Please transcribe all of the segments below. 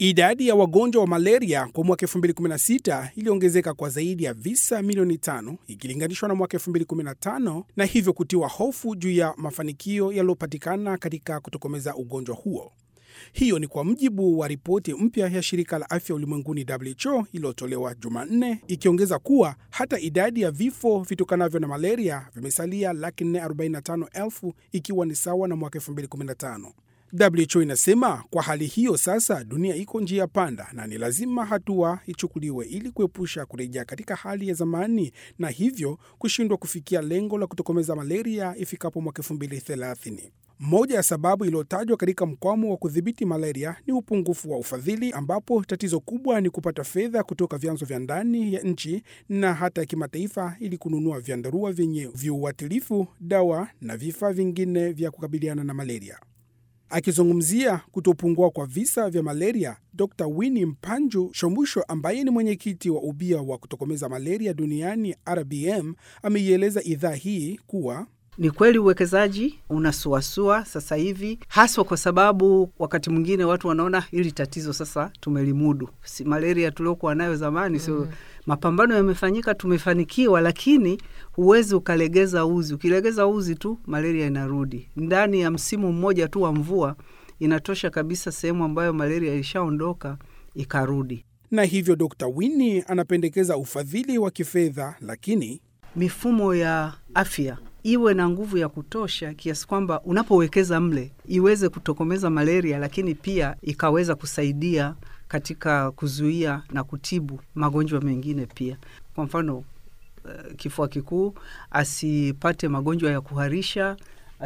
Idadi ya wagonjwa wa malaria kwa mwaka 2016 iliongezeka kwa zaidi ya visa milioni tano ikilinganishwa na mwaka 2015 na hivyo kutiwa hofu juu ya mafanikio yaliyopatikana katika kutokomeza ugonjwa huo. Hiyo ni kwa mujibu wa ripoti mpya ya shirika la afya ulimwenguni WHO iliyotolewa Jumanne, ikiongeza kuwa hata idadi ya vifo vitokanavyo na malaria vimesalia laki 445,000 ikiwa ni sawa na mwaka 2015. WHO inasema kwa hali hiyo sasa dunia iko njia panda na ni lazima hatua ichukuliwe ili kuepusha kurejea katika hali ya zamani na hivyo kushindwa kufikia lengo la kutokomeza malaria ifikapo mwaka 2030. Moja ya sababu iliyotajwa katika mkwamo wa kudhibiti malaria ni upungufu wa ufadhili, ambapo tatizo kubwa ni kupata fedha kutoka vyanzo vya ndani ya nchi na hata ya kimataifa ili kununua vyandarua vyenye viuatilifu, dawa na vifaa vingine vya kukabiliana na malaria. Akizungumzia kutopungua kwa visa vya malaria, Dr Winnie Mpanju Shomusho, ambaye ni mwenyekiti wa ubia wa kutokomeza malaria duniani RBM, ameieleza idhaa hii kuwa ni kweli uwekezaji unasuasua sasa hivi, haswa kwa sababu wakati mwingine watu wanaona hili tatizo sasa tumelimudu, si malaria tuliokuwa nayo zamani. mm -hmm. So mapambano yamefanyika, tumefanikiwa, lakini huwezi ukalegeza uzi. Ukilegeza uzi tu malaria inarudi. Ndani ya msimu mmoja tu wa mvua inatosha kabisa sehemu ambayo malaria ilishaondoka ikarudi. Na hivyo Dr Winnie anapendekeza ufadhili wa kifedha, lakini mifumo ya afya iwe na nguvu ya kutosha kiasi kwamba unapowekeza mle iweze kutokomeza malaria, lakini pia ikaweza kusaidia katika kuzuia na kutibu magonjwa mengine pia. Kwa mfano uh, kifua kikuu, asipate magonjwa ya kuharisha,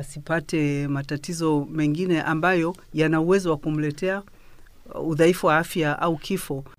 asipate matatizo mengine ambayo yana uwezo wa kumletea udhaifu wa afya au kifo